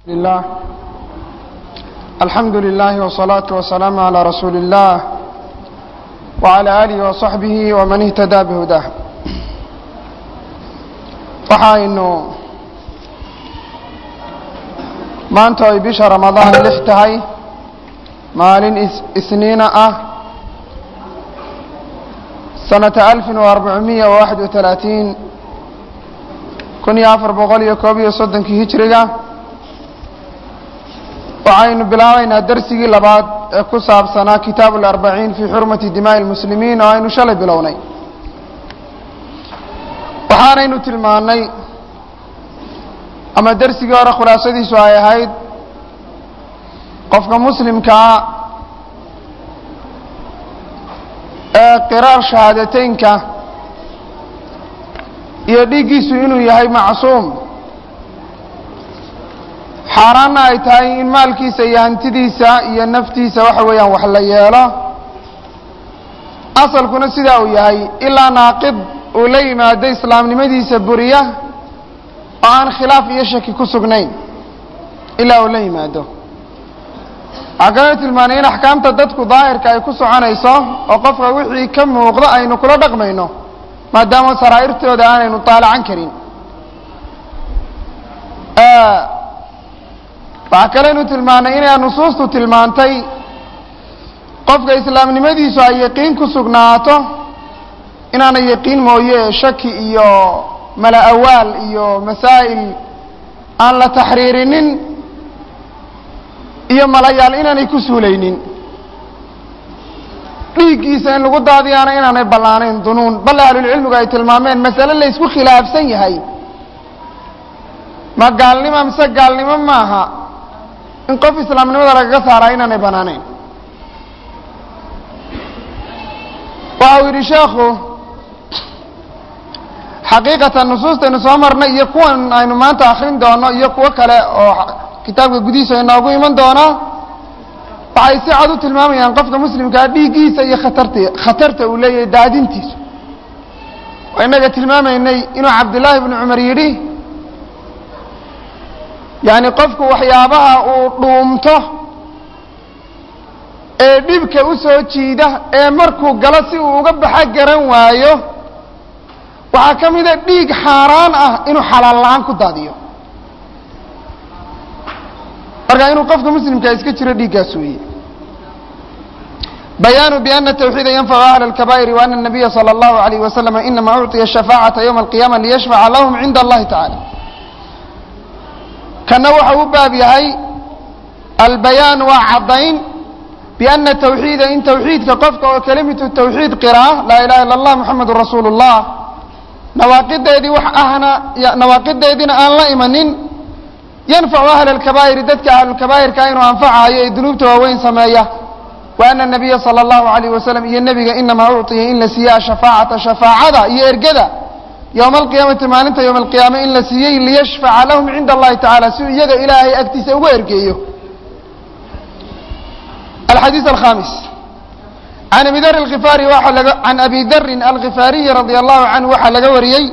لله الحمد لله والصلاة والسلام على رسول الله وعلى آله وصحبه ومن اهتدى بهداه waxaynu maanta ay bisha ramadaan lix tahay maalin isniina ah sanata alfin وarbacumiya waxad iyo talaatiin kun iyo afar boqol iyo koob iyo soddonkii hijriga waxaynu bilaabaynaa darsigii labaad ee ku saabsanaa kitaabu اlarbaciin fii xurmati dimaaءi اlmuslimiin oo aynu shalay bilownay waxaanaynu tilmaannay ama dersigii hore khulaasadiisu ay ahayd qofka muslimkaa ee qiraar shahaadateynka iyo dhiiggiisu inuu yahay macsuum xaaraanna ay tahay in maalkiisa iyo hantidiisa iyo naftiisa waxa weeyaan wax la yeelo asalkuna sidaa uu yahay ilaa naaqid uu la yimaado islaamnimadiisa buriya oo aan khilaaf iyo shaki ku sugnayn ilaa uu la yimaado waxaa kaloo tilmaanay in axkaamta dadku daahirka ay ku soconayso oo qofka wixii ka muuqdo aynu kula dhaqmayno maadaama saraa'irtooda aanaynu taalacan karin waxaa kaleynu tilmaanay inay nusuustu tilmaantay qofka islaamnimadiisu ay yaqiin ku sugnaato inaanay yaqiin mooye shaki iyo mala awaal iyo masaa'il aan la taxriirinin iyo malayaal inaanay ku suulaynin dhiiggiisa in lagu daadiyaana inaanay ballaanayn dunuun balle ahlulcilmigu ay tilmaameen masale la ysku khilaafsan yahay ma gaalnimo mise gaalnimo maaha in qof islaamnimada lagaga saaraa inaanay bannaanayn waxa uu yidhi sheekhu xaqiiqatan nusuustaynu soo marnay iyo kuwan aynu maanta akrin doono iyo kuwo kale oo kitaabka gudihiisa inoogu iman doona waxay si cad u tilmaamayaan qofka muslimkaa dhiiggiisa iyo khatarta khatarta uu leeyahay daadintiisu waa inaga tilmaamaynay inuu cabdillaahi bnu cumar yidhi yacni qofku waxyaabaha uu dhuumto ee dhibka u soo jiida ee markuu galo si uu uga baxa garan waayo waxaa ka mida dhiig xaaraan ah inuu xalaal la-aan ku daadiyo marka inuu qofka muslimkaa iska jiro dhiiggaas weeye bayaanu biana tawxiida yanfacu ahla اlkabaa'iri waana الnabiya salى اllahu عalayh waslama inama ucطiya shafaacata ywma alqiyama liyashfaca lahum cinda allahi tacala kana waxa u baab yahay albayaan waa caddayn biana tawxiida in tawxiidka qofka oo kelimatu tawxiid qiraa laa ilaha illa اllah muxamadu rasuulu اllah nawaaqideedii wax ahna nawaaqideediina aan la imanin yanfacu ahla alkabaa'iri dadka ahlulkabaa'irka inuu anfacayo ee dunuubta waaweyn sameeya wa ana nabiya sala allahu alayh wasalam iyo nebiga inamaa ucطiya in la siiya ashafaacata shafaacada iyo ergada yowma alqiyaamati maalinta yowma alqiyaama in la siiyey liyashfaca lahum cinda allahi tacala si uu iyaga ilaahay agtiisa uga ergeeyo alxadiis alkhamis can abi dar alkhifaari waxaa laga can abi darin alkhifaariyi radia allahu canhu waxaa laga wariyey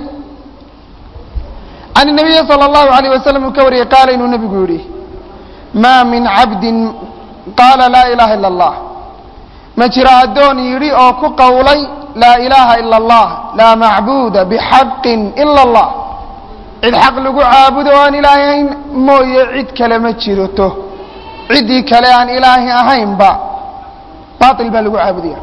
can الnabiyi salى اllahu alayh wasalam uu ka wariyey qaala inuu nebigu yihi maa min cabdin qaala laa ilaha ila اllah ma jiro addoon yidhi oo ku qowlay laa ilaha ila اllah laa macbuuda bixaqin ila اllah cid xaq lagu caabudo o aan ilaahayn mooye cid kale ma jirto ciddii kale aan ilaahi ahaynba bail baa lagu caabudaya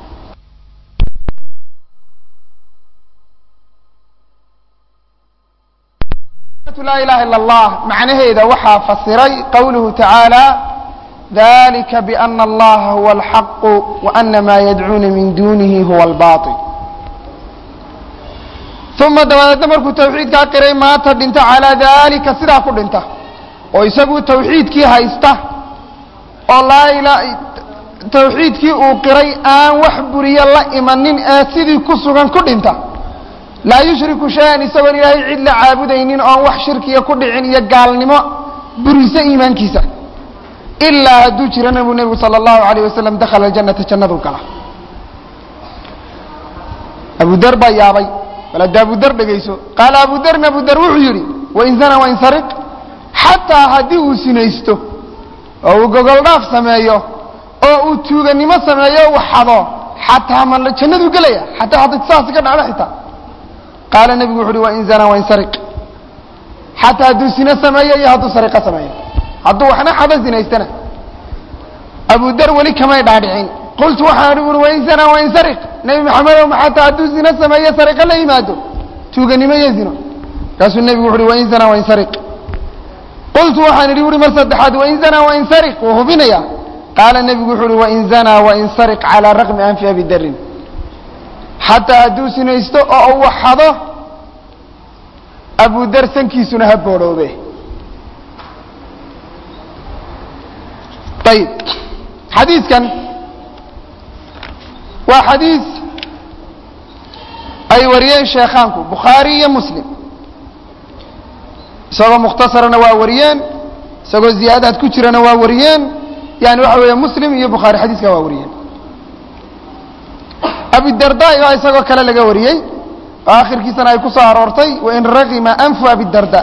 laa ilaha ila اllah macnaheeda waxaa fasiray qowluhu tacaala dalika biana allaha huwa alxaqu waana maa yadcuuna min dunihi huwa albail uma dabadeedna markuu tawxiidkaa qiray maanta dhinta calaa dalika sidaa ku dhinta oo isagu tawxiidkii haysta oo laa tawxiidkii uu qiray aan wax buriyo la imanin ee sidii ku sugan ku dhinta laa yushriku shay-an isagoon ilaahay cid la caabudaynin oon wax shirkiya ku dhicin iyo gaalnimo burisa iimaankiisa ilaa hadduu jirana buu nebigu sala allahu alayh wasalam dakhala aljannata jannadu gala abu dar baa yaabay bal hadda abu dar dhegayso qaala abu darna abu dar wuxuu yidhi wain zana wain sariq xataa haddii uu sinaysto oo uu gogoldhaaf sameeyo oo uu tuuganimo sameeyo uu xado xataa ma jannaduu gelaya xataa hadday saasi ka dhacdo xitaa qaala nebigu wuxu uhi wain zanaa wain sariq xataa hadduu sino sameeyo iyo hadduu sariqo sameeyo hadduu waxna xado sinaystana abu dar weli kamay dhaadhicin qultu waxaan ui wain zanaa wain sariq nebi maxamedow ma xataa hadduu zino sameeyo sariqo la yimaado tuuganimo iyo zino markaasuu nebigu wuxu uhi wain zanaa wain sariq qultu waxaan idhi uri mar saddexaad wain zanaa wain sariq wuu hubinaya qaala nebigu wuxuu uhi wain zanaa wain sariq calaa raqmi anfi abi darin xataa hadduu sinaysto oo uu xado abu dar sankiisuna ha boodhoobe ayib xadiidkan waa xadiis ay wariyeen sheekhaanku bukhaari iyo muslim isagoo mukhtasarana waa wariyeen isagoo ziyaadaad ku jirana waa wariyeen yani waxa weeye muslim iyo bukhaari xadiiska waa wariyeen abidarda baa isagoo kale laga wariyey oo akhirkiisana ay ku soo aroortay wain raqima anfu abidarda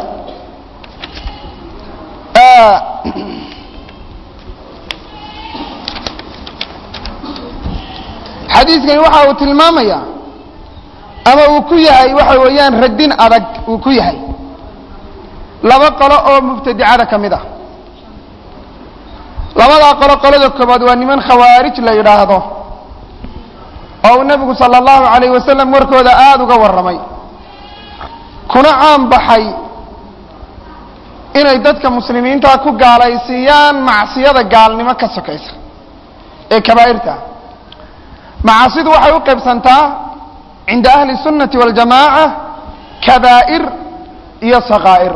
xadiiskani waxa uu tilmaamaya ama uu ku yahay waxa weeyaan radin adag uu ku yahay laba qolo oo mubtadicada ka mid ah labadaa qolo qolada koobaad waa niman khawaarij la yidhaahdo oo uu nebigu sala allahu alayh wasalam warkooda aada uga warramay kuna caan baxay inay dadka muslimiinta ku gaalaysiiyaan macsiyada gaalnimo ka sokaysa ee kabaa'irta macaasidu waxay u qaybsantaa cinda ahli sunnati waljamaaca kabaa'ir iyo sakaa'ir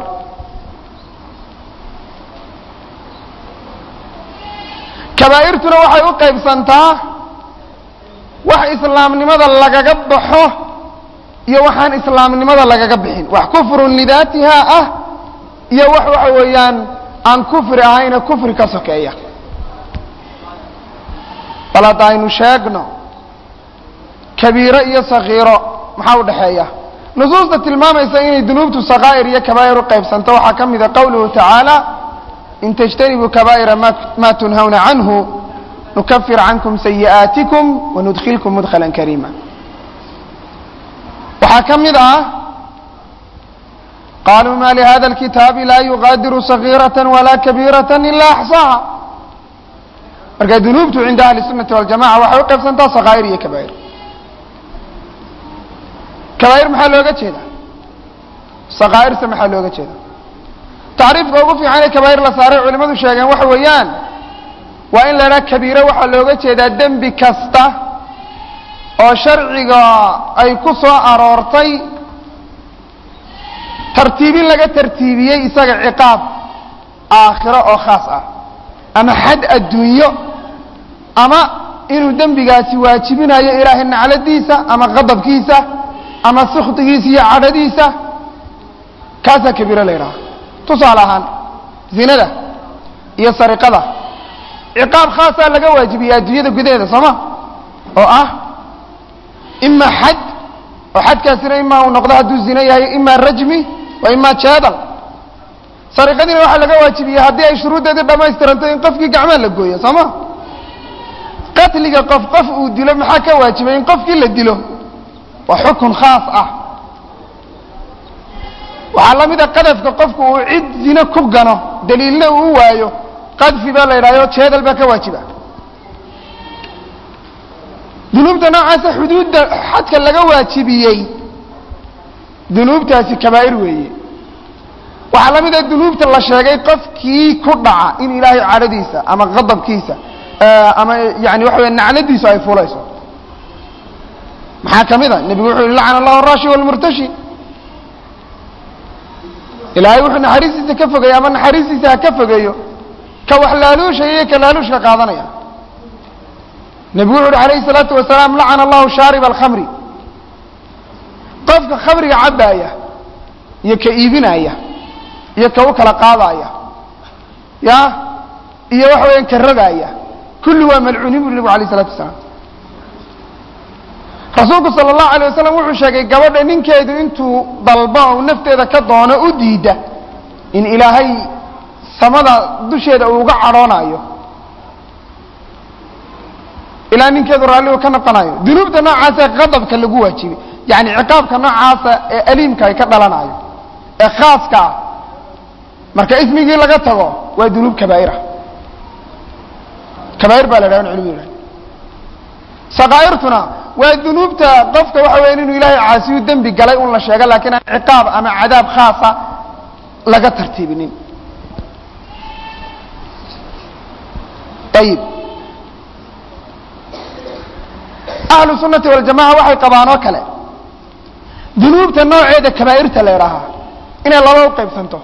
kabaa'irtuna waxay u qaybsantaa wax islaamnimada lagaga baxo iyo waxaan islaamnimada lagaga bixin wax kufrun lidaatiha ah iyo wax waxa weeyaan aan kufri ahayna kufri ka sokeeya bal hadda aynu sheegno kabiiro iyo sakiiro maxaa u dhexeeya nusuusta tilmaamaysa inay dunuubtu sakaa'ir iyo kabaa'ir u qaybsanto waxaa ka mida qowluhu tacaala in tajtanibuu kabaa'ira ma tunhawna canhu nukafir cankum sayi'aatikum wanudkilkum mudkhala kariima waxaa ka mid ah qaluu ma lihada اlkitaabi laa yugaadiru صagiiraة walaa kabiiraة ila axصaaha marka dunuubtu cinda ahli الsunati waljamaca waxay u qaybsantaa sakaa'ir iyo kabaa'ir kabaa'ir maxaa looga jeeda sakaa'irse maxaa looga jeeda tacriifka ugu fiican ee kabaa'ir la saaray culimadu sheegeen waxa weeyaan waa in la idhaha kabiire waxaa looga jeedaa dembi kasta oo sharciga ay ku soo aroortay tartiibin laga tartiibiyey isaga ciqaab aakhiro oo khaas ah ama xad adduunyo ama inuu dembigaasi waajibinayo ilaahay nacladiisa ama qadabkiisa ama sukhdigiisa iyo cadhadiisa kaasaa kabiiro la yidhaha tusaale ahaan zinada iyo sariqada ciqaab khaasaa laga waajibiyey adduunyada gudaheeda sooma oo ah ima xad oo xadkaasina imaa uu noqdo hadduu zino yahay ima rajmi wa ima jeedal sariqadiina waxaa laga waajibiyey haddii ay shuruuddeedii dhamaystiranto in qofkii gacmaa la gooyo sooma qatliga qof qof uu dilo maxaa ka waajibay in qofkii la dilo waa xukun khaas ah waxaa la mida qadafka qofku uu cid zino ku gano daliilna uu u waayo qadfi baa la yidhahdo jeedal baa ka waajiba dunuubta noocaasa xuduudda xadka laga waajibiyey dunuubtaasi kabaa'ir weeye waxaa la mida dunuubta la sheegay qofkii ku dhaca in ilaahay cadhadiisa ama qadabkiisa ama yani waxa wey nacladiisu ay fulayso maxaa ka mid a nebigu wuxuu yihi lacana allahu arashi walmurtashi ilaahay wuxuu naxariistiisa ka fogeeyo ama naxariistiisa ha ka fogeeyo ka wax laaluushaya iyo ka laaluushka qaadanaya nebigu wuxu uhi alayhi الsalaatu wasalaam lacana allahu shaariba alkhamri qofka khamriga cabbaaya iyo ka iibinaya iyo ka u kala qaadaya ya iyo waxa weeyaan ka rogaaya kulli waa malcuuniin bu nebigu alayh الsalatu wasalaam rasuulku salى الlahu alيه wasalam wuxuu sheegay gabadha ninkeedu intuu dalbo u nafteeda ka doono u diida in ilaahay samada dusheeda uu uga cadhoonayo ilaa ninkeedu raalli uu ka noqonayo dunuubta noocaasa qadabka lagu waajibay yani ciqaabka noocaasa ee aliimka ay ka dhalanayo ee khaaska ah marka ismigii laga tago waa dunuub kabaa'ira kabaa'ir baa la dhaha culimadu yidhahda sakaa'irtuna waa dunuubta qofka waxa weya inuu ilaahay caasiyu dembi galay un la sheego laakiin aan ciqaab ama cadaab khaasa laga tartiibinin ayib ahlu sunati waljamaca waxay qabaan oo kale dunuubta nooceeda kabaa'irta la idhaahaa inay laba u qaybsanto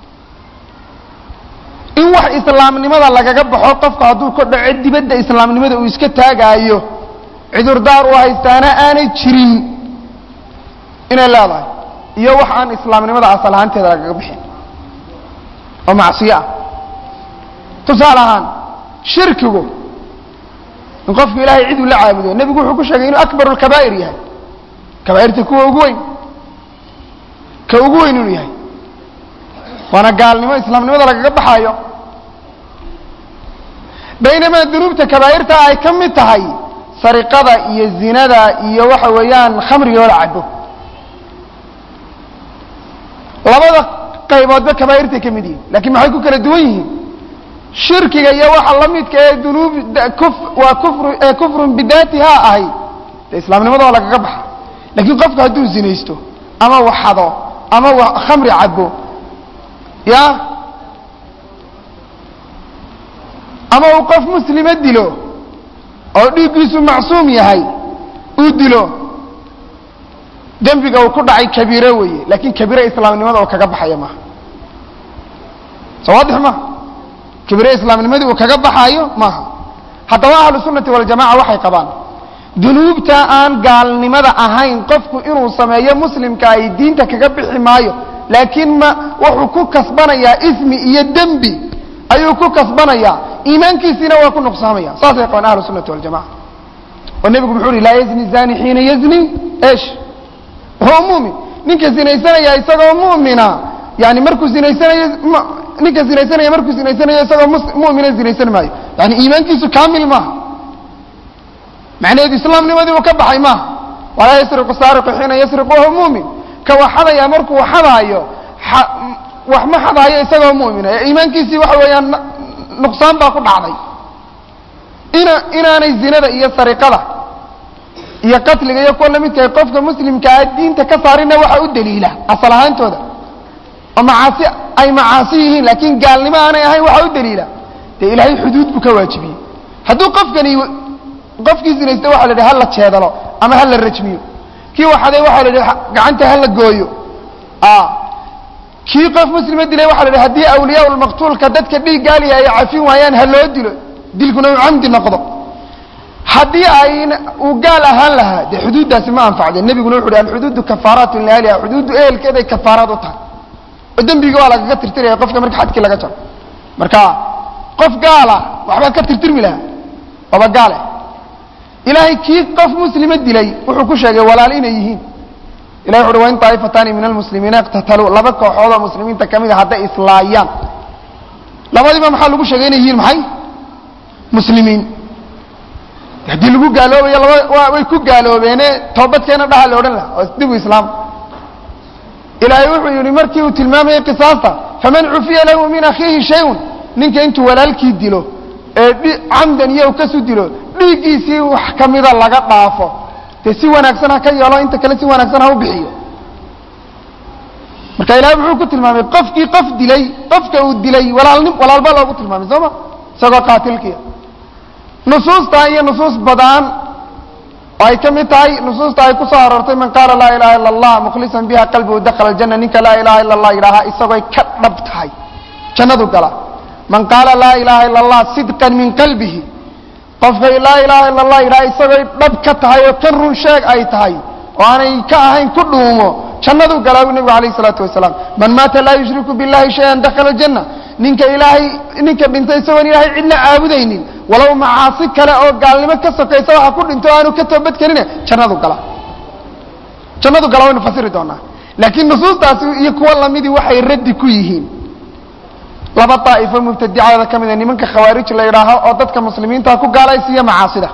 in wax islaamnimada lagaga baxo qofku hadduu ka dhaco dibadda islaamnimada uu iska taagaayo cudurdaar u haystaana aanay jirin inay leedahay iyo wax aan islaamnimada asal ahaanteeda lagaga bixin oo macsiyo ah tusaale ahaan shirkigu in qofku ilaahay cid uu la caabudo nebigu wuxuu ku sheegay inuu akbar lkabaa'ir yahay kabaa'irta kuwa ugu weyn ka ugu weyn inuu yahay waana gaalnimo islaamnimada lagaga baxaayo baynamaa dunuubta kabaa'irta ay ka mid tahay sariqada iyo zinada iyo waxa weeyaan khamriga oo la cabo labada qayboodba kabaa'irtay ka mid yihiin lakiin maxay ku kala duwan yihiin shirkiga iyo waxa la midka ee dunuub waa kufr ee kufrun bidaatiha ahay de islaamnimada waa lagaga baxa lakiin qofku hadduu zinaysto ama waxado ama khamri cabo ya ama uu qof muslima dilo oo dhiiggiisu macsuum yahay uu dilo dembiga uu ku dhacay kabiiro weeye laakiin kabiire islaamnimada oo kaga baxaya maaha soo waadix maha kabiire islaamnimadii uu kaga baxaayo maaha haddaba ahlu sunnati waljamaca waxay qabaan dunuubta aan gaalnimada ahayn qofku inuu sameeyo muslimka ay diinta kaga bixi maayo laakiin ma wuxuu ku kasbanayaa ismi iyo dembi ayuu ku kasbanayaa iimaankiisiina waa ku nuqsaamaya saasay qabaan ahlu sunnati waljamaca oo nebigu muxuu uhi laa yazni zani xiina yazni esh huwa mumin ninka zinaysanaya isagoo mumina yani markuu zinaysanayo ninka zinaysanaya markuu zinaysanayo isagoo mumina zinaysan maayo yani iimaankiisu kamil maaha macnaheedu islaamnimadii uu ka baxay maaha walaa yasriqu saariqu xiina yasriqu wahuwa mumin ka waxadaya markuu waxadaayo wax ma xadaayo isagoo mumina ee iimaankiisii waxa weeyaan nuqsaan baa ku dhacday ina inaanay zinada iyo sariqada iyo qatliga iyo kuwa lamidkahay qofka muslimkaa diinta ka saarina waxa u daliila asal ahaantooda oo macaasi ay macaasi yihiin laakiin gaalnimo aanay ahayn waxa u daliila dee ilaahay xuduud buu ka waajibiyey hadduu qofkani qofkii zinaysta waxa la idhi hala jeedalo ama hala rajmiyo kii waxaday waxa la idhi gacanta hala gooyo kii qof muslima dilay waxa la idhi haddii awliyaa lmaqtuulka dadka dhiig gaaliya ay cafin waayaan ha loo dilo dilkuna uu camdi noqdo haddii ay uu gaal ahaan lahaa dee xuduuddaasi ma anfacdeen nebiguna wuxu uhi alxuduudu kafaaraatu liahliha xuduuddu ehelkeeday kafaaraad u tahay oo dembigi waa lagaga tirtiraya qofka marka xadkii laga jaro marka qof gaala waxbaa ka tirtirmi lahaa oba gaale ilaahay kii qof muslima dilay wuxuu ku sheegay walaal inay yihiin ilahi wuxu uhi wain طaa'ifatani min almuslimiina iqtataluu laba kooxood oo muslimiinta ka mid a hadday islaayaan labadiiba maxaa lagu sheegay inay yihiin maxay muslimiin haddii lagu gaaloobayo laba way ku gaaloobeene toobadkeena dhaha la odhan laha oo dibu islaam ilaahay wuxuu yihi markii uu tilmaamayey qisaasta faman cufiya lahu min akhiihi shayun ninka intuu walaalkii dilo ee camdan iyo kasu dilo dhiiggiisii wax kamida laga dhaafo dee si wanaagsan ha ka yeelo inta kale si wanaagsan ha u bixiyo marka ilahay muxuu ku tilmaamay qofkii qof dilay qofka uu dilay walaalni walaalba loogu tilmaamay soo ma isagoo qaatilkiia nusuustaa iyo nusuus badaan oo ay ka mid tahay nusuusta ay ku soo aroortay man qaala laa ilaha illa allah mukhlisan biha qalbihu dakhala aljanna ninka laa ilaha illa allah yidhaahaa isagooy ka dhab tahay jannadu gala man qaala laa ilaha illa allah sidqan min qalbihi qofkay laa ilaha illa allah yidhaha isagooy dhab ka tahay oo ka run sheeg ay tahay oo aanay ka ahayn ku dhuumo jannadu galaa bu nebigu alayh isalaatu wasalaam man maata laa yushriku billahi shayan dakhala aljanna ninka ilaahay ninka dhintay isagoon ilaahay cidna caabudaynin walow macaasi kale oo gaalnimo ka sokaysa waxa ku dhinto aanu ka toobadkelina jannadu gala jannadu gala waynu fasiri doonaa laakiin nusuustaasi iyo kuwa lamidii waxay raddi ku yihiin laba daa'ifo mubtadicada ka mida nimanka khawaarij la yidhaaho oo dadka muslimiinta ku gaalaysiiya macaasida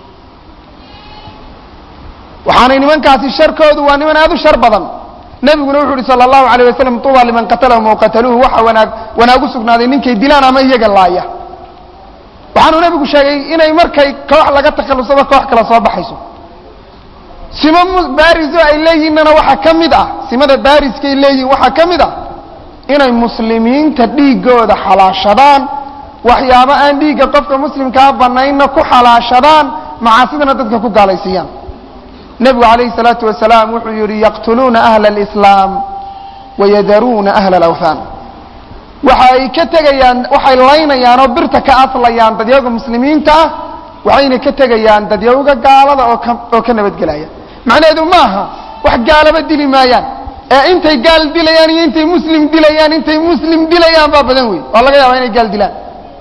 waxaanay nimankaasi sharkoodu waa niman aad u shar badan nebiguna wuxu uhi sala allahu alayh wasalam tuuba liman qatalahum aw qataluuhu waxa wanaag wanaag u sugnaaday ninkay dilaan ama iyaga laaya waxaanuu nebigu sheegay inay markay koox laga takhallusaba koox kale soo baxayso simo baariso ay leeyihinnana waxaa ka mid ah simada baariskay leeyihin waxaa ka mid ah inay muslimiinta dhiiggooda xalaashadaan waxyaabo aan dhiigga qofka muslimkaa banaynna ku xalaashadaan macaasidana dadka ku gaalaysiiyaan nebigu calayhi salaatu wasalaam wuxuu yidhi yaqtuluuna ahla alislaam wayadaruuna ahla alawthaan waxa ay ka tegayaan waxay laynayaan oo birta ka aslayaan dadyawga muslimiinta ah waxayna ka tegayaan dadyawga gaalada oo ka oo ka nabadgelaya macnaheedu maaha wax gaalaba dili maayaan ee intay gaal dilayaan iyo intay muslim dilayaan intay muslim dilayaan baa badan wey oo laga yaaba inay gaal dilaan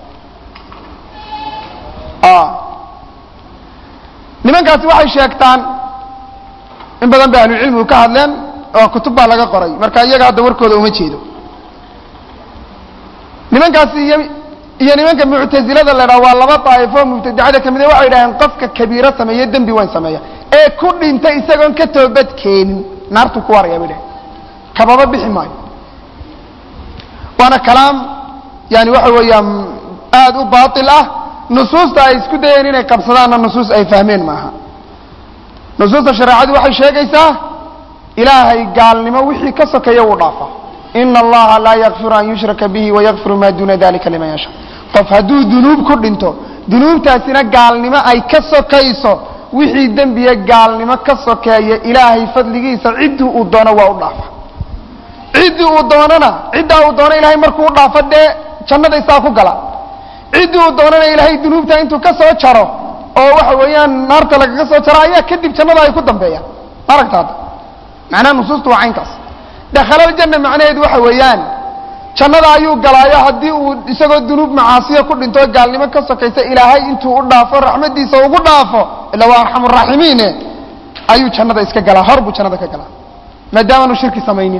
nimankaasi waxay sheegtaan in badan bay ahlucilmigu ka hadleen oo kutub baa laga qoray marka iyaga hadda warkooda uma jeedo nimankaasi iyo iyo nimanka muctazilada la dhaha waa laba daa'ifo mubtadicada ka mida waxay dhaheen qofka kabiiro sameeye dembi weyn sameeya ee ku dhintay isagoon ka toobad keenin naartuu ku waraya bay dhaheen kababa bixi maayo waana kalaam yani waxa weeyaan aada u baatil ah nusuusta ay isku dayeen inay qabsadaanna nusuus ay fahmeen maaha nusuusta shareecadu waxay sheegaysaa ilaahay gaalnimo wixii ka sokeeya wuu dhaafaa ina allaha laa yakfiru an yushraka bihi wayakfiru maa duuna dalika liman yashaa qof hadduu dunuub ku dhinto dunuubtaasina gaalnimo ay ka sokayso wixii dembiya gaalnimo ka sokeeya ilaahay fadligiisa ciddii uu doono waa u dhaafa ciddii uu doonana ciddaa uu doono ilahay markuu u dhaafo dee jannada isaa ku gala ciddii uu doonana ilaahay dunuubta intuu ka soo jaro oo waxa weeyaan naarta lagaga soo jaro ayaa kadib jannada ay ku dambeeyaan aragta hadda macnaha nusuustu waa caynkaas dakhalaljanna macnaheedu waxa weeyaan jannada ayuu galaayo haddii uu isagoo dunuub macaasiya ku dhinto gaalnimo ka sokaysa ilaahay intuu u dhaafo raxmadiisa ugu dhaafo ila waa arxamuraaximiine ayuu jannada iska galaa hor buu jannada ka galaa maadaamaanu shirki samaynin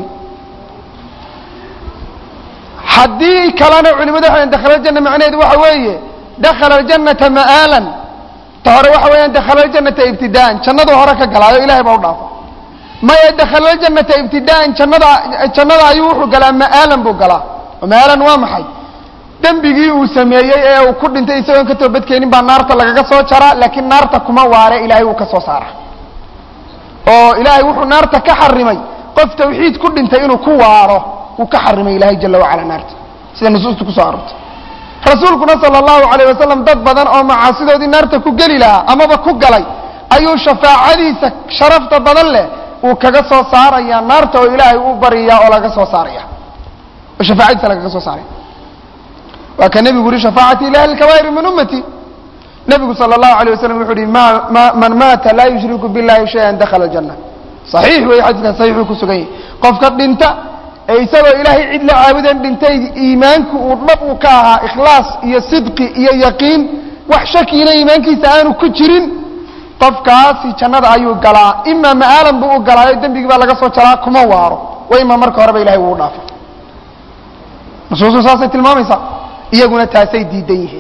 haddii kalena culimadu waxay dakhala aljanna macnaheedu waxa weeye dakhala aljannata ma'aalan ta hore waxa weeyaan dakhala aljannata ibtidaan jannadu hore ka galaayo ilahay baa u dhaafa maya dakhala aljannata ibtidaan jannada jannada ayuu wuxuu galaa ma'aalan buu galaa ma'aalan waa maxay dembigii uu sameeyey ee uu ku dhintay isagoon ka toobadkeenin baa naarta lagaga soo jaraa laakiin naarta kuma waare ilaahay wuu ka soo saara oo ilaahay wuxuu naarta ka xarimay qof tawxiid ku dhintay inuu ku waaro wuu ka xarimay ilaahay jala wacala naarta sida nusuusta kusoo aroortay rasuulkuna sala allahu alayh wasalam dad badan oo macaasidoodii naarta ku geli lahaa amaba ku galay ayuu shafaacadiisa sharafta badan leh uu kaga soo saaraya naarta oo ilaahay u baryayaa oo laga soo saaraya oo shafaacadiisa lagaga soo saaraya waa ka nebigu yihi shafaacati ila ahli lkabaa'iri min ummati nebigu sala allahu alayh wasalam wuxuu yihi ma ma man maata laa yushriku billahi shayan dakhala aljanna saxiix weeye xadiiskan saxiixuu ku sugan yahay qofka dhinta ee isagoo ilaahay cid la caabudan dhintay iimaanku uu dhab u ka ahaa ikhlaas iyo sidqi iyo yaqiin wax shakiina iimaankiisa aanu ku jirin qofkaasi jannada ayuu galaa imaa ma'aalan buu u galaayo dembigii baa laga soo jaraa kuma waaro wa imaa marka horeba ilahay wuu u dhaafo nusuustu saasay tilmaamaysaa iyaguna taasay diidan yihiin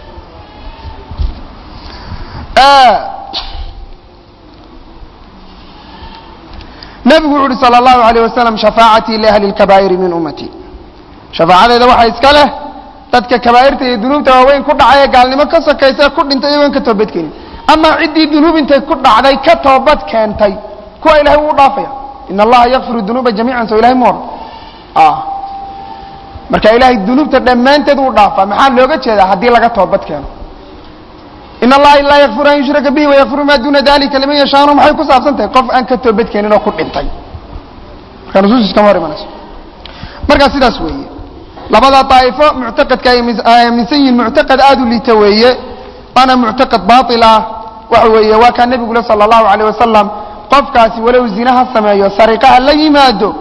nebigu wuxu uhi salى اllahu عalيه wasalam shafaacatii liahli اlkabaa'iri min ummati shafaacadeeda waxaa iska leh dadka kabaa'irta iyo dunuubta waaweyn ku dhacay ee gaalnimo ka sokaysa ku dhintay iyagoon ka toobad keenin amaa ciddii dunuub intay ku dhacday ka toobad keentay kuwa ilahay wuu u dhaafaya in allaha yakfiru dunuuba jamiican soo ilahay mu odhan marka ilahay dunuubta dhammaanteed wuu dhaafaa maxaa looga jeedaa haddii laga toobad keeno in allaha laa yakfiru an yushraka bihi wayakfiru maa duuna dalika liman yashaanu maxay ku saabsan tahay qof aan ka toobad keenin oo ku dhintay marka nusuus iskama hor imanayso markaa sidaas weeye labada daa'ifo muctaqadka ay aaminsan yihiin muctaqad aada u liita weeye waana muctaqad baail ah waxa weeye waa kaa nebigu le sala allahu alayh wasalam qofkaasi walow zinaha sameeyo sariqaha la yimaado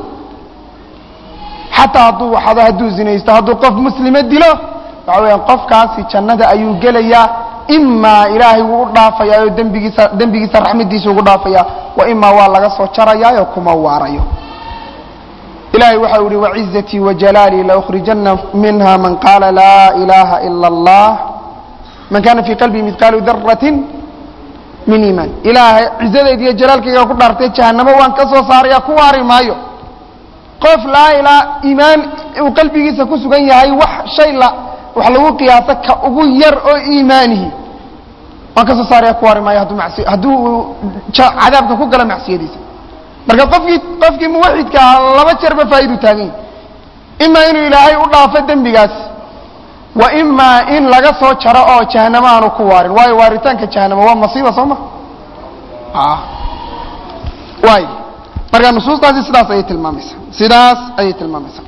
xataa hadduu waxado hadduu zinaysto hadduu qof muslima dilo waxa weeyaan qofkaasi jannada ayuu gelayaa imaa ilaahay wuu u dhaafayaa oo dembigiisa dembigiisa raxmadiisa ugu dhaafaya wa imaa waa laga soo jarayaa oo kuma waarayo ilahay waxa u ihi wacizatii wajalaalii laأkhrijana minha man qaala laa ilaha ila اllah man kana fii qalbii midqaalu darati min iimaan ilaahay cizadeed iyo jalaalkayga ku dhaartay jahanamo waan ka soo saaraya ku waari maayo qof laa ilaa iimaan uu qalbigiisa ku sugan yahay wax shay la wax lagu qiyaaso ka ugu yar oo iimaanihi waan ka soo saaraya ku waari maayo hadduu masi hadduu cadaabka ku galo macsiyadiisa marka qofkii qofkii muwaxidka ahaa laba jeerba faa'idu taagan yahy imaa inuu ilaahay u dhaafo dembigaas wa imaa in laga soo jaro oo jahanamo aanu ku waarin waayo waaritaanka jahanamo waa masiiba soo ma waay marka nusuustaasi sidaas ayay tilmaamaysaa sidaas ayay tilmaamaysaa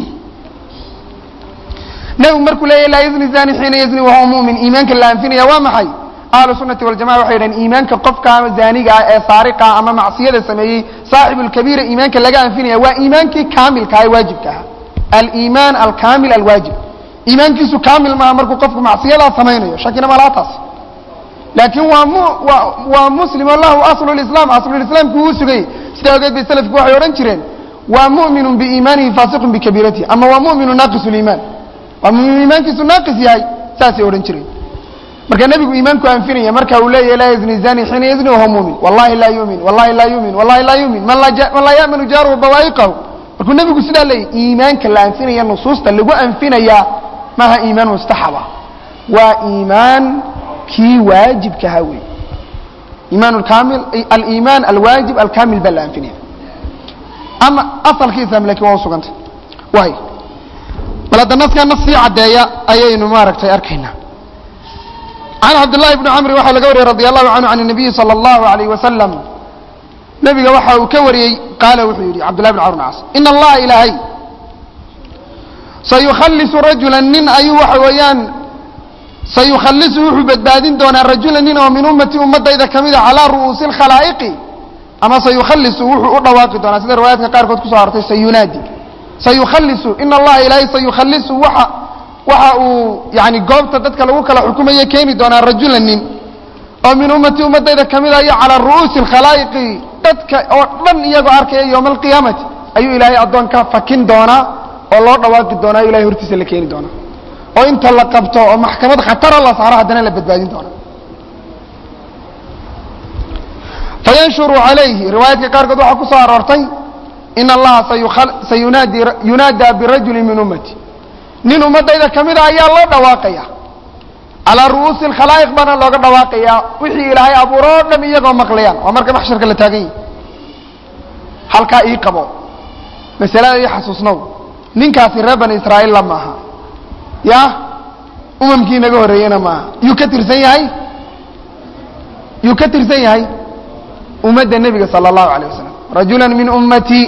nebigu markuu leeyahy laa yazni zani xiina yazni wahuwa mu'min iimaanka la anfinaya waa maxay ahlu sunati waljamaca waxay yidhahen iimaanka qofka ama zaaniga ah ee saariqa ama macsiyada sameeyey saaxibu lkabiira iimaanka laga anfinaya waa iimaankii kaamilka ee waajibka aha aliimaan alkaamil alwaajib iimaankiisu kaamil maaha markuu qofku macsiyadaa samaynayo shakina malaa taas laakiin waa mu waa waa muslim o lahu aslu lislaam aslulislaamku uu sugayey sidaa ogeed bay salafku waxay odhan jireen waa mu'minu biiimaanihi faasiqun bikabiiratihi ama waa mu'minu naaqisu liimaan waa mumin iimaankiisu naaqis yahay saasay odhan jireen marka nebigu iimaanku anfinaya marka uu leeyahy laa yazni zani xiina yazni wahuwa mumin wallahi laa yumin wallahi laa yumin wallahi laa yumin man laa ya'manu jaaruhu bawaa'iqahu markuu nebigu sidaa leeyahy iimaanka la anfinaya nusuusta lagu anfinayaa maaha iimaan mustaxaba waa iimaan kii waajibkaha wey iimaan kaamil aliimaan alwaajib alkaamil baa la anfinaya ama asalkiisa lakin waa usugantay waay bal hadda naskaa nas sii caddeeya ayaynu maaragtay arkaynaa can cabdالlahi bni camri waxaa laga wariyey radi allahu canhu can الnabiyi salى اllahu alayh wasalam nebiga waxa uu ka wariyey qaala wuxuu yidhi cabdullahi bn camr bn cas in allaha ilaahay sayukhalisu rajula nin ayuu waxa weeyaan sayukhalisu wuxuu badbaadin doonaa rajula nin oo min ummati ummadayda ka mida calaa ru'uusi اlkhalaa'iqi ama sayukhalisu wuxuu u dhawaaqi doonaa sida riwaayaadka qaarkood kuso arortay sayunaadi sayukhalisu in allaha ilaahay sayukhalisu waxa waxa uu yani goobta dadka lagu kala xukumayo keeni doonaa rajula nin oo min ummati ummadayda ka mid ayo calaa ru'uusi اlkhalaa'iqi dadka oo dhan iyagoo arkaya yowma alqiyaamati ayuu ilaahay addoonka fakin doonaa oo loo dhawaaqi doonaa o ilahay hortiisa la keeni doonaa oo inta la qabto oo maxkamad khatara la saaro haddana la badbaadin doona fayanshuru calayhi riwaayaadka qaarkood waxaa ku soo aroortay in allaha sayunaadi yunaadaa birajuli min ummati nin ummadayda ka mida ayaa loo dhawaaqaya calaa ru'uusi alkhalaa'iq baana looga dhawaaqayaa wixii ilaahay abuuro o dham iyagoo maqlayaan waa marka maxsharka la taagan yahi halkaa ii qabo masalada ii xasuusnow ninkaasi reer bani israa'iilla maaha ya umamkii naga horreeyena maaha yuu ka tirsan yahay yuu ka tirsan yahay ummadda nebiga sala allahu alayh wasalam rajula min ummatii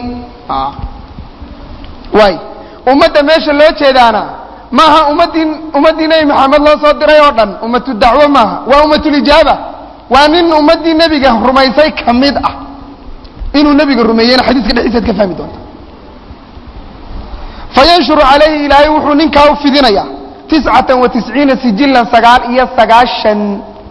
waay ummadda meesha loo jeedaana maaha ummaddii ummaddii nebi maxamed loo soo diray oo dhan ummatu dacwo maaha waa ummatulijaaba waa nin ummaddii nebiga rumaysay ka mid ah inuu nebiga rumeeyeyna xadiiska dhexdiisaad ka fahmi doonta fayanshuru calayhi ilaahay wuxuu ninkaa u fidinayaa tiscatan wa tisciina sijilan sagaal iyo sagaashan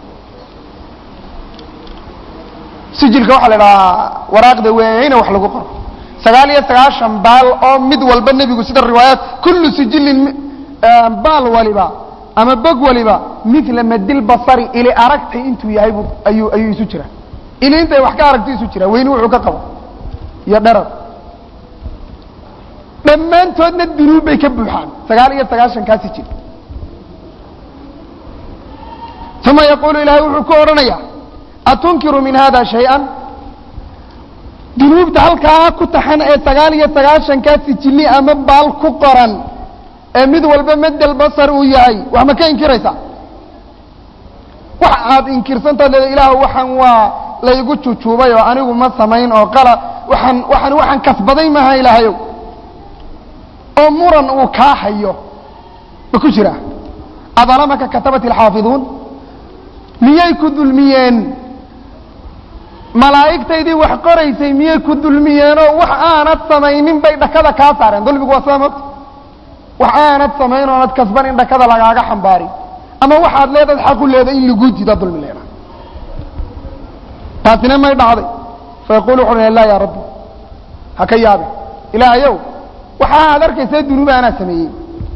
sijilka waxaa la idhahaa waraaqda weyne wax lagu qoro sagaal iyo sagaashan baal oo mid walba nebigu sida riwaayaat kullu sijilin baal waliba ama bog waliba mila madil basari ili aragtay intuu yahay bu ayuu ayuu isu jiraa ili intay wax ka aragtay isu jiraa weyni wuxuu ka qabo iyo dherar dhammaantoodna dunuub bay ka buuxaan sagaal iyo sagaashan kaa sijil uma yaquulu ilaahay wuxuu ku odhanayaa atunkiru min hada shay-an dunuubta halkaa ku taxan ee sagaal iyo sagaashankaa sijili ama baal ku qoran ee mid walba madel basar uu yahay wax ma ka inkiraysaa wax aad inkirsantaad leeda ilaah waxaan waa laygu jujuubay oo anigu ma samayn oo qala waxaan waxaan waxaan kasbaday maaha ilaahayow oo muran uu kaa hayo ma ku jira adalamaka katabat alxaafiduun miyay ku dulmiyeen malaa'igtaydii wax qoraysay miyay ku dulmiyeenoo wax aanad samaynin bay dhakada kaa saareen dulmigu waa sidaa mogta wax aanad samayn oonad kasban in dhakada lagaaga xambaarin ama waxaad leedaad xaqu leeda in lagu dida dulmi leeda taasina may dhacday fa yaquulu wuxu laa yaa rabbi ha ka yaabe ilaahayow waxaa aad arkaysa dunuuba anaa sameeyey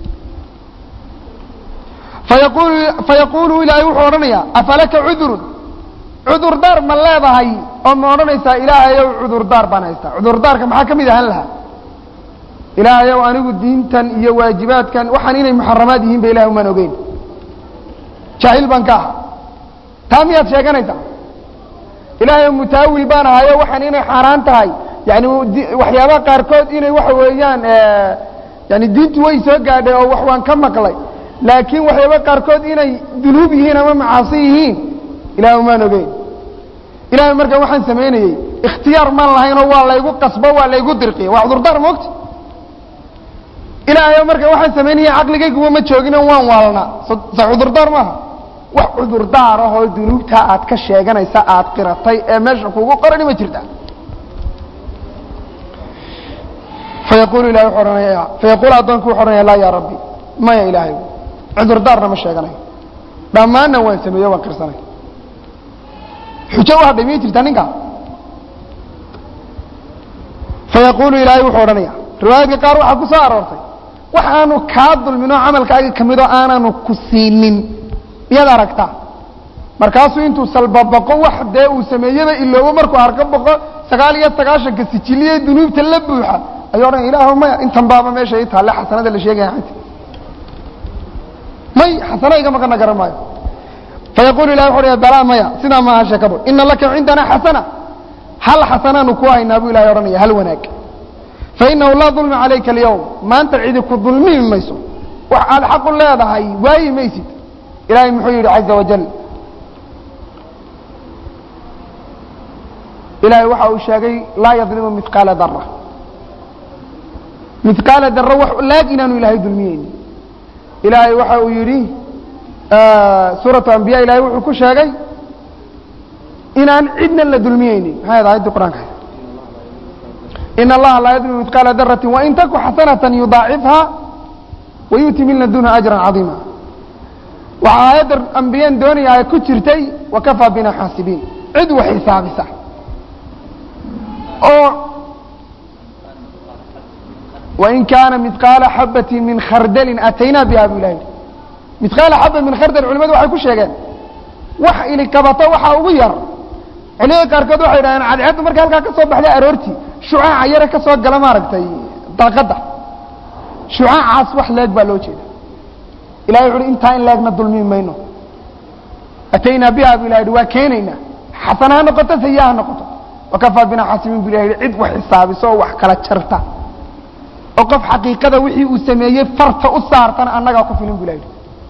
fayaqulu fayaquulu ilaahay wuxuu odhanayaa afalaka cudurun cudurdaar ma leedahay oo ma odhanaysaa ilaahayow cudurdaar baan haystaa cudurdaarka maxaa ka mid ahaan lahaa ilaahayow anigu diintan iyo waajibaadkan waxaan inay muxaramaad yihiin ba ilahay umaan ogeyn jaahil baan ka aha taa miyaad sheeganaysaa ilaahayow mutaawil baan ahayo waxaan inay xaaraan tahay yani waxyaabaha qaarkood inay waxa weeyaan yani diintu way soo gaadhay oo wax waan ka maqlay laakiin waxyaaba qaarkood inay dunuub yihiin ama macaasi yihiin ilahay umaan ogeyn ilahay markaa waxaan samaynayey ikhtiyaar maan lahaynoo waa laygu qasbo waa laygu dirqiya waa cudurdaar moogta ilaahayo markaa waxaan samaynaya caqligayguma ma joogino waan waalnaa sa cudurdaar maaha wax cudurdaar ah oo dunuubtaa aad ka sheeganaysa aad qiratay ee meesha kugu qorani ma jirta fayaqulu ilahay wuxuu ohanaya fayaqulu addoonku wuxu ohanaya laa yaa rabbi maya ilaahay cudurdaarna ma sheeganayo dhammaanna waan sameeyo waan qirsanay xujo u hadhay miyay jirtaa ninkaa fayaqulu ilaahay wuxuu odhanaya riwaayadka qaar waxaa ku soo aroortay waxaanu kaa dulminoo camalkaaga ka midoo aanaanu ku siinin miyaad aragtaa markaasuu intuu salbabaqo wax dee uu sameeyeba iloobo markuu harka boqo sagaal iyo sagaashanka sijiliye dunuubta la buuxa ayuu odhanaya ilaah maya intan baaba meesha ii taalle xasanada la sheegaya anta may xasana iga maqana garan maayo fayaqulu ilahi wuxu odhanaya balaa maya sidaa maaha sheekadu ina laka cindana xasana hal xasanaanu ku haynaa buu ilahay odhanaya hal wanaag fainahu laa dulma calayka alyawm maanta cidi ku dulmimi mayso wax aad xaqu leedahay waayi maysid ilahay muxuu yidhi caza wajal ilahay waxa uu sheegay laa yadlimu miqaala dara miqaala dara wax laag inaanu ilaahay dulmiyeyni ilaahay waxa uu yidhi suuratu ambiya ilahay wuxuu ku sheegay inaan cidna la dulmiyeynin maxay ahayd ayaddii qur'anka in allaha laa yadlimu midqaala darati wain taku xasanatan yudaacifha wayu'ti min ladunha ajran cadiima waxaa aayadda ambiyaan doonaya ay ku jirtay wakafaa bina xaasibiin cid wax xisaabisa oo wain kaana midqaala xabati min khardalin ataynaa biha bu ilahi midqaala xaba min khardal culimadu waxay ku sheegeen wax ili kabato waxaa ugu yar culimada qaarkood waxay dhahdeen cadceeddu markay halkaa ka soo baxday aroortii shucaaca yare ka soo gala maaragtay daaqadda shucaacaas wax leeg baa loo jeeda ilahay wuxu uhi intaa in leegna dulmi mayno ataynaa biha bu ilahi waa keenaynaa xasana ha noqoto sayaa ha noqoto wakafaa bina xaasibiin bu ilahi cid wax xisaabiso oo wax kala jarta oo qof xaqiiqada wixii uu sameeyey farta u saartana annagaa ku filin bu ilahi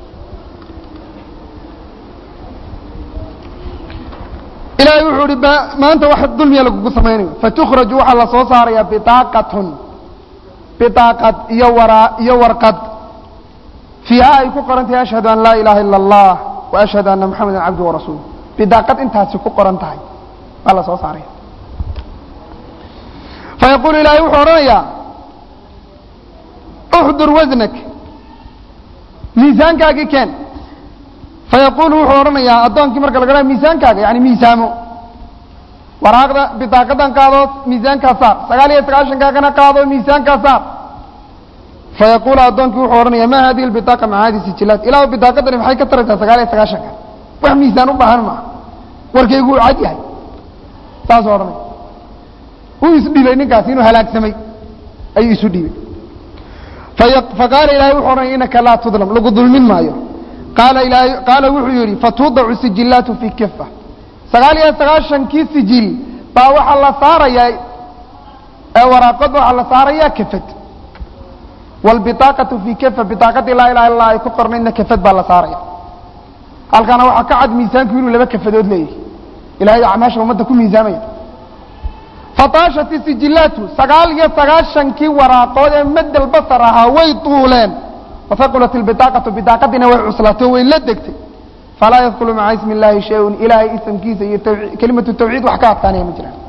ilahay wuxuu ihi maanta wax dulmiya lagugu samaynayo fatukhraju waxaa la soo saaraya biaaqatun biaaqad iyo waraa iyo warqad fiiha ay ku qoran tahay ashhadu an laa ilaha ila allah wa ashhadu anna moxameda cabdu warasuul bidaaqad intaasi ku qoran tahay baa la soo saaraya fayaqulu ilaahay wuxuu odhanayaa uxdur wasnak miisaankaagii keen fayaqulu wuxuu odhanayaa addoonkii marka laga dhaa miisaankaaga yani miisaamo waraaqda bidaaqadan qaado miisaankaa saar sagaal iyo sagaashankaagana qaado miisaankaa saar fayaqulu addoonkii wuxuu odhanaya ma hadihi lbitaaqa maca hadi sijilaat ilaa bidaaqadani maxay ka taraysaa sagaal iyo sagaashanka wax miisaan u baahan maaha warkaygu uu cad yahay saasuu odhanaya wuu isdhibay ninkaasi inuu halaagsamay ayuu isu dhibay faqaala ilahay wuxuu odhanaya inaka laa tudlam lagu dulmin maayo qaala ilaahay qaala wuxuu yidhi fatuudacu sijillaatu fii kifa sagaal iyo sagaashankii sijiil baa waxaa la saarayaa ee waraaqad waxaa la saarayaa kafad wاlbiطaaqaةu fii kafa biطaaqadii laa ilaha illa ay ku qornaydna kafad baa la saaraya halkaana waxaa ka cad miisaanku inuu laba kafadood leeyahay ilahay acmaasha ummadda ku miisaamaya fataashat sijillaatu sagaal iyo sagaashankii waraaqood ee madal basar ahaa way duuleen wahaqulat اlbiطaaqaةu biطaaqadiina way cuslaato way la degtay falaa yadkulu maca ismi اllahi shay-un ilaahay isamkiisa iyo kelimatu tawxiid wax ka adkaanaya ma jiraan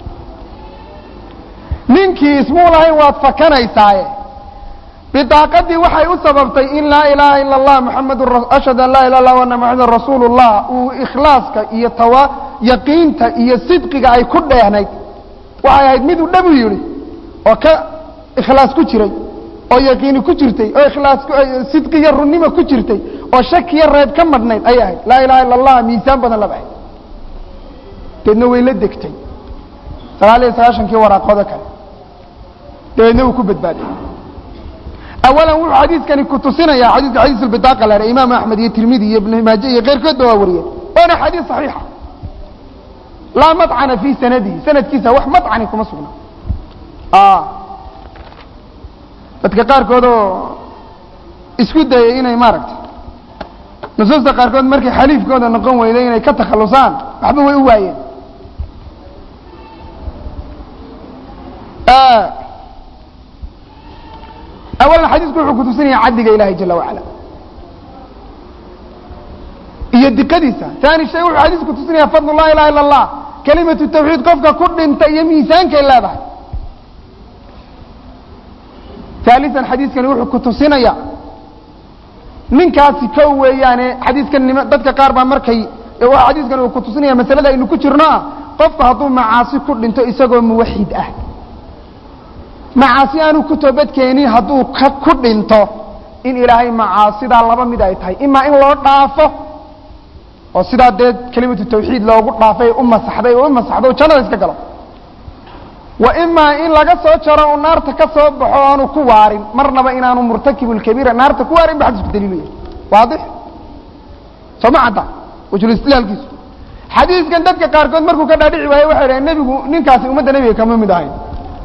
ninkii ismuu lahayn waad fakanaysaaye bidaaqadii waxay u sababtay in laa ilaaha ila اllah muxamadu ashhadu an laa ilah illa ana muxamadan rasuulu اllah uu ikhlaaska iyo tawa yaqiinta iyo sidqiga ay ku dheehnayd waxay ahayd miduu dhabu yidhi oo ka ikhlaas ku jiray oo yaqiini ku jirtay oo ikhlaas sidqi iyo runnimo ku jirtay oo shakiyo reeb ka madhnayd ayay ahayd laa ilaha illa allah miisaan badan laba ahayd deedna way la degtay sagaal iyo sagaashankii waraaqooda kale dabeedna uu ku badbaaday awalan wuxuu xadiiskani ku tusinaya xadiiska xadiis albitaaqa la imaam axmed iyo tirmidi iyo ibn maaje iyo keyrkoodba waa wariyeen waana xadiis saxiixa laa macana fii sanadihi sanadkiisa wax macani kuma sugna dadka qaarkood oo isku dayay inay maaragtay nusuusta qaarkood markay xaliifkooda noqon weyday inay ka takhalusaan waxba way u waayeen awalan xadiisku wuxuu kutusinaya cadliga ilahi jala wacala iyo diqadiisa taani shay wuxuu xadiisku kutusinaya fadl la ilaha illa allah kelimatu tawxiid qofka ku dhinta iyo miisaankay leedahay ثالثا xadiiskani wuxuu ku tusinaya ninkaasi ko weeyaane xadiiskan nima dadka qaar baa markay xadiiskani uu ku tusinaya masalada aynu ku jirno ah qofku hadduu macaasi ku dhinto isagoo muwaxid ah macaasi aanu ku toobadkeenin hadduu ka ku dhinto in ilaahay macaasidaa laba mid ay tahay imaa in loo dhaafo oo sidaa dee kelimatu tawxiid loogu dhaafay u masaxday oo u masaxdo jannada iska galo wa imaa in laga soo jaro uu naarta ka soo baxo aanu ku waarin marnaba inaanu murtakibulkabiira naarta ku waarin ba xadiisku daliilu yahay waadix soo ma cadda wajulistidlaalkiisu xadiiskan dadka qaarkood markuu ka dhaadhici waaye waxay dhahen nebigu ninkaasi ummadda nebiga kama mid ahayn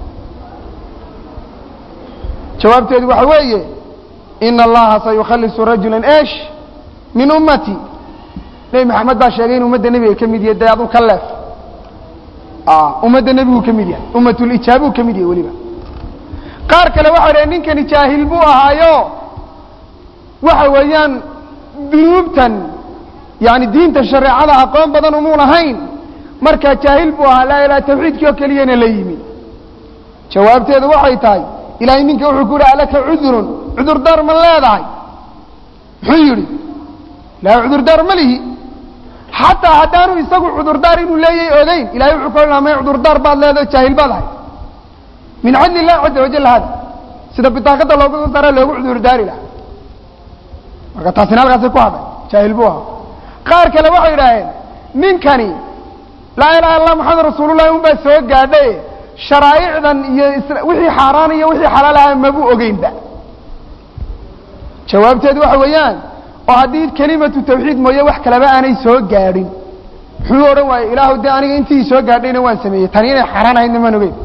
jawaabteedu waxa weeye ina allaha sayukhalisu rajula esh min ummati nebi maxamed baa sheegay in ummadda nebiga ka mid yahay dee adu ka leef ummadda nebiguu ka mid yahay ummatulijaabuu ka mid yahay weliba qaar kale waxay dhahen ninkani jaahil buu ahaayo waxa weeyaan dunuubtan yani diinta shareecada aqoon badan umuu lahayn markaa jaahil buu ahaa laa ilaha tawxiidkii oo keliyana la yimi jawaabteedu waxay tahay ilahay ninka wuxuu ku yihi alaka cudurun cudurdaar ma leedahay muxuu yidhi laa cudurdaar ma lihi xataa haddaanu isagu cudurdaar inuu leeyahay ogeyn ilahay wuxuu ka odhanaa may cudurdaar baad leedaho jaahil baad ahay min cadli illahi caza wajal hada sida bitaaqada loogu soo saara loogu cudurdaari lahaa marka taasina halkaasay ku hadhay jaahil buu ahaa qaar kale waxay idhaaheen ninkani laa ilaha illa maxamed rasuulullahi un baa soo gaadhay sharaa'icdan iyo wixii xaaraan iyo wixii xalaal ahaa mabuu ogeynba jawaabteedu waxa weeyaan oo haddii kelimatu tawxiid mooye wax kaleba aanay soo gaadhin muxuu odhan waaye ilaahu dee aniga intii soo gaadhayna waan sameeyey tani inay xaaraan ahaydna maan ogeyn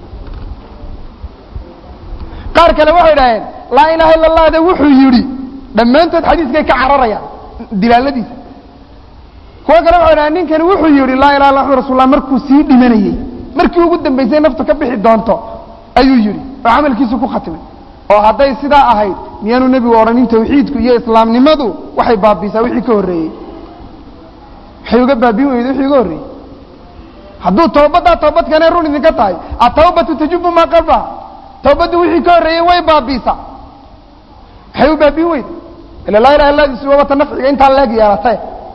qaar kale waxay idhaaheen laa ilaha illa allah de wuxuu yidhi dhammaantood xadiiskay ka cararayaan dilaaladiisa kuwo kale waxay dhahen ninkani wuxuu yidhi laa ilaha illa rasulullah markuu sii dhimanayey markii ugu dambaysay naftu ka bixi doonto ayuu yidhi oo camalkiisu ku khatimay oo hadday sidaa ahayd miyaanu nebigu odhanin tawxiidku iyo islaamnimadu waxay baabiisaa wixii ka horreeyey waxay uga baabiin weyda wixii uga horreeyey hadduu tawbaddaa toobadkanay run idinka tahay atawbatu tajubu maa qablaha tawbaddu wixii ka horreeyey way baabiisaa waxay u baabiin weyda ila laa ilaha illadiisu waabata nafciga intaa leeg yeelatay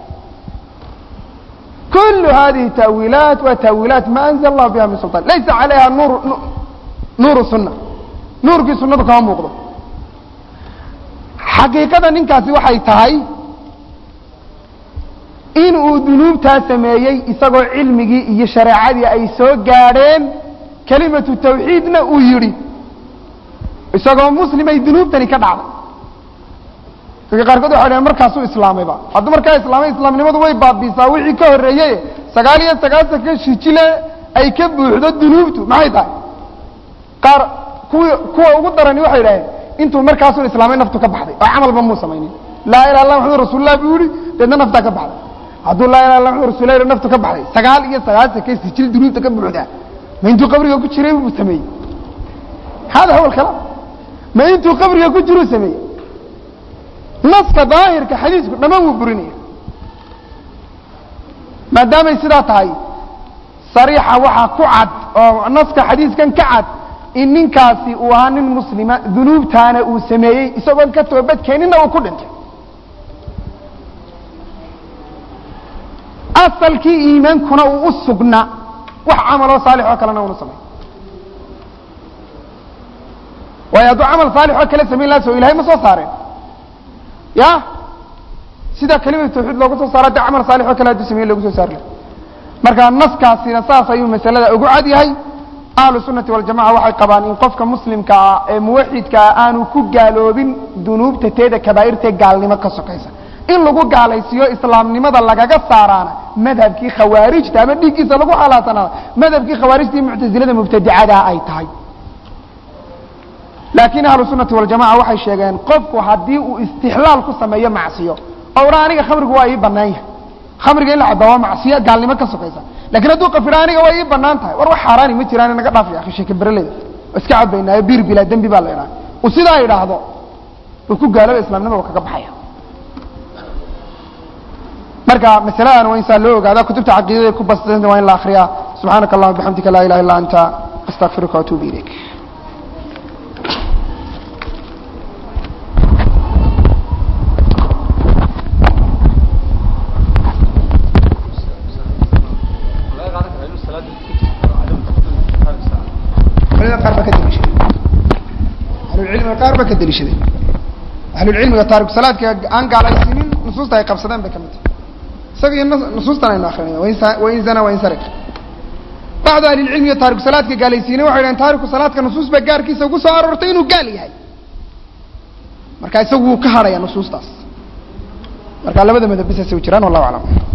كل هذه تأويلات وتأويلات ما أنزل الله بها من سلطان ليس عليها نور نور السنة نور في سنة كما موقضة حقيقة ننكاسي waxay tahay in uu dunuubtaa sameeyey isagoo cilmigii iyo shareecadii ay soo gaadheen kelimatu tawxiidna uu yidhi isagoo muslimay dunuubtani ka dhacday dadka qaarkood waxay dhaheen markaasuu islaamayba hadduu markaa islaamay islaamnimadu way baabiisaa wixii ka horreeyey sagaal iyo sagaasanka shijile ay ka buuxdo dunuubtu maxay tahay qaar kuwi kuwa ugu darani waxay idhaheen intuu markaasuu islaamay naftu ka baxday oo camalba muu samaynin laa ilaha illa maxamud rasuulullah buu yihi deedna naftaa ka baxday hadduu laa ilaha illa maxamud rasulah naftu ka baxday sagaal iyo sagaasanka sijil dunuubta ka buuxdaa ma intuu qabriga ku jiray buu sameeyey hada huwa alkalaam ma intuu qabriga ku jiruu sameeyey naska daahirka xadiisku dhammaan wuu burinaya maadaamay sidaa tahay sariixa waxaa ku cad oo naska xadiiskan ka cad in ninkaasi uu ahaa nin muslima dunuubtaana uu sameeyey isagoon ka toobadkeeninna uu ku dhintay asalkii iimaankuna uu u sugnaa wax camaloo saalix oo kalena unu samay waayo hadduu camal saalix oo kale samayn laha so ilahay ma soo saareen ya sidaa kelimatu tawxiid loogu soo saara de camal saalix oo kale hadduu samayn loogu soo saari laha marka naskaasina saas ayuu masalada ugu cad yahay ahlu sunati waljamaca waxay qabaan in qofka muslimka ah ee muwaxidkaa aanu ku gaaloobin dunuubta teeda kabaa'irtae gaalnimo ka sokaysa in lagu gaalaysiiyo islaamnimada lagaga saaraana madhabkii khawaarijta ama dhiiggiisa lagu xalaasanaada madhabkii khawaarijta iyo muctasilada mubtadicadaa ay tahay laakiin ahlu sunati waljamaca waxay sheegeen qofku haddii uu istixlaal ku sameeyo macsiyo oo ura aniga khamrigu waa ii banaan yahay khamriga in la cabaa waa macsiyo gaalnimo ka sokaysa lakin hadduu qafidha aniga waa ii banaan tahay war wax xaaraani ma jiraan naga dhaaf ya sheeke bereleda waa iska cabaynaayo bir bilaa dembi baa la idhaha uu sidaa idhaahdo uu ku gaalooba islamnimada kaga baxaya marka masaladan waa in saa loo ogaada kutubta caqiidada ku basdanta waa in la akriyaa subxaanaka allahuma bixamdika laa ilaha illa anta astaqfiruka waatuubu ilayk qaar baa ka daliishaday ahlulcilmiga qaar baa ka daliishaday ahlulcilmiga taariku salaadka aan gaalaysiinin nusuusta ay qabsadeen bay ka mid tahay isaga iyo nusuustan aynu akrinaya wain zana wain sariq bacdu ahlilcilmiga taariku salaadka gaalaysiinay waxay dhahen taariku salaadka nusuus baa gaarkiisa ugu soo aroortay inuu gaal yahay marka isagu wuu ka hadhaya nusuustaas marka labada madab bisaasay u jiraan wallahu aclam